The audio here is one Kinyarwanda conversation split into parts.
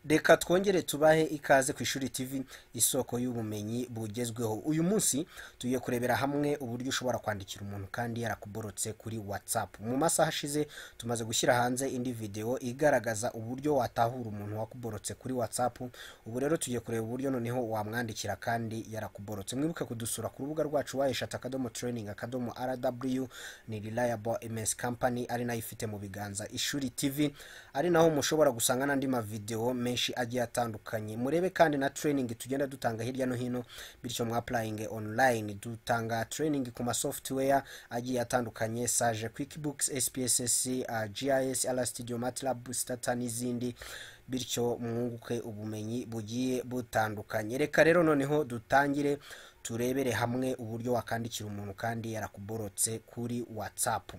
reka twongere tubahe ikaze ku ishuri TV isoko y'ubumenyi bugezweho uyu munsi tugiye kurebera hamwe uburyo ushobora kwandikira umuntu kandi yarakuborotse kuri whatsapp mu masaha ashize tumaze gushyira hanze indi video igaragaza uburyo watahura umuntu wakuborotse kuri whatsapp ubu rero tugiye kureba uburyo noneho wamwandikira kandi yarakuborotse mwibuke kudusura ku rubuga rwacu wayeshata akadomo training akadomo rw ni reliable ms company ari nayo ifite mu biganza ishuri tv ari naho mushobora gusanga n'andi mavideo menshi agiye atandukanye murebe kandi na training tugenda dutanga hirya no hino bityo mwa applying online dutanga training ku ma software agiye atandukanye sage quickbooks spss uh, gis r studio matlab stata n'izindi bityo mwunguke ubumenyi bugiye butandukanye reka rero noneho dutangire turebere hamwe uburyo wakandikira umuntu kandi yarakuborotse kuri whatsapp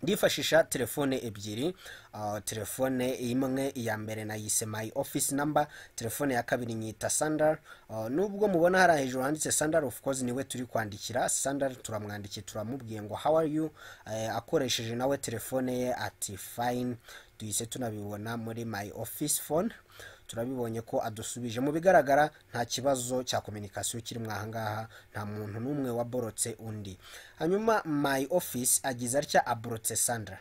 ndifashisha telefone ebyiri uh, telefone imwe iya mbere nayise my office number telefone ya kabiri nyita sandal uh, nubwo mubona hari hejuru handitse sandal of course niwe turi kwandikira sandal turamwandikiye turamubwiye ngo how are you uh, akoresheje nawe telefone ye ati fine duhise tunabibona muri my office phone turabibonye ko adusubije mu bigaragara nta kibazo cya kominikasiyo kirimo ahangaha nta muntu n'umwe waborotse undi hanyuma my office agize atya aborotse sandra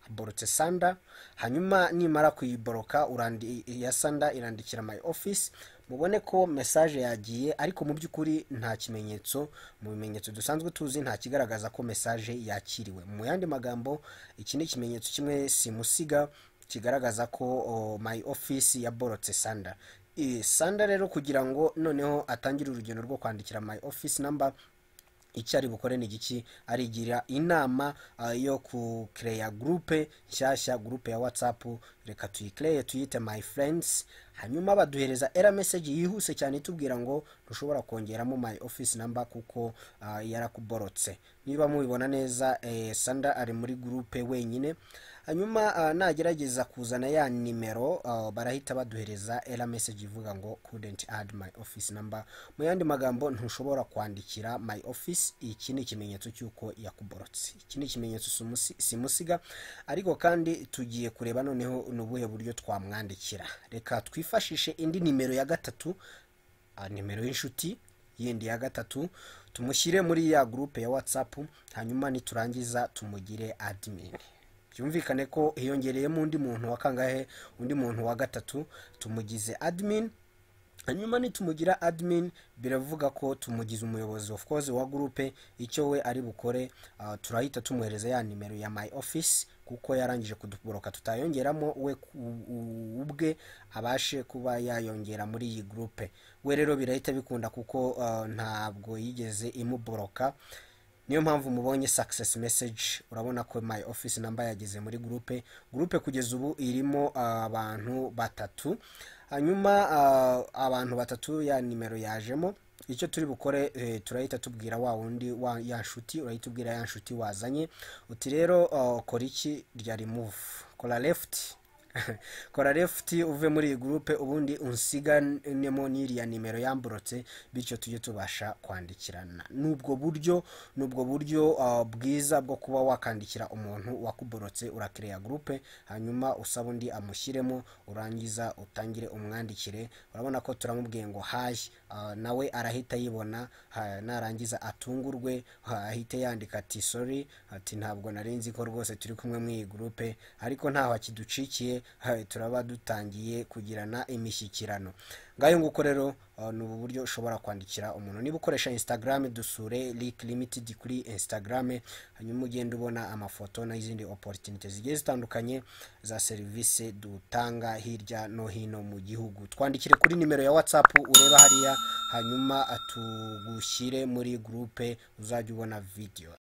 aborotse sanda hanyuma nimara kuyiboroka iya sanda irandikira my office mubone ko mesaje yagiye ariko mu by'ukuri nta kimenyetso mu bimenyetso dusanzwe tuzi nta kigaragaza ko mesaje yakiriwe mu yandi magambo iki ni ikimenyetso kimwe simusiga kigaragaza ko oh, my office yaborotse sanda I, sanda rero kugira ngo noneho atangire urugendo rwo kwandikira my office number icyo ari bukore ni igiki arigira inama uh, yo kukereya gurupe nshyashya gurupe ya whatsapp reka tuyikereye tuyite my friends hanyuma baduhereza era message yihuse cyane itubwira ngo ntushobora kongeramo my office number kuko uh, yarakuborotse niba mubibona neza eh, sanda ari muri gurupe wenyine hanyuma uh, nagerageza kuzana ya nimero uh, barahita baduhereza era message ivuga ngo couldn't add my office number mu yandi magambo ntushobora kwandikira my office iki ni ikimenyetso cy'uko yakuborotse iki ni ikimenyetso simusi- simusiga ariko kandi tugiye kureba noneho ni ubuhe buryo twamwandikira reka twifashishe indi nimero ya gatatu ah, nimero y'inshuti yindi ya gatatu tumushyire muri ya gurupe ya whatsapp hanyuma niturangiza tumugire admin byumvikane ko hiyongereyemo undi muntu wa kangahe undi muntu wa gatatu tumugize admin hanyuma nitumugira admin biravuga ko tumugize umuyobozi of course wa gurupe icyo we ari bukore ah, turahita tumuhereza ya nimero ya my office kuko yarangije kuduboroka tutayongeramo we ku- u- ubwe abashe kuba yayongera muri iyi gurupe we rero birahita bikunda kuko ah, ntabwo yigeze imuboroka niyo mpamvu mubonye success message urabona ko my office number yageze muri gurupe gurupe kugeza ubu irimo uh, abantu batatu hanyuma uh, abantu batatu ya nimero yajemo icyo turi bukore eh, turahita tubwira wa wundi wa ya nshuti urahita ubwira ya nshuti wazanye uti rero uh, kora iki rya remove kora left kora lefuti uve muri iyi gurupe ubundi unsiganemo n'iriya nimero yamburotse bityo tujye tubasha kwandikirana ni ubwo buryo ni ubwo buryo ah, bwiza bwo kuba wakandikira umuntu wakuborotse urakereya gurupe hanyuma usaba undi amushyiremo urangiza utangire umwandikire urabona ko turamubwiye ngo hayi ah, nawe arahita yibona ha- narangiza atungurwe ha- ahite yandika ati sori ati ntabwo nari nzi ko rwose turi kumwe muri iyi gurupe ariko ntaho akiducikiye ha, turaba dutangiye kugirana imishyikirano ngayo nguko rero uh, ni ubu buryo ushobora kwandikira umuntu niba ukoresha instagram dusure link limited kuri instagram hanyuma ugenda ubona amafoto n'izindi opportunity zigiye zitandukanye za serivisi dutanga hirya no hino mu gihugu twandikire kuri nimero ya whatsapp ureba hariya hanyuma tugushyire muri gurupe uzajya ubona video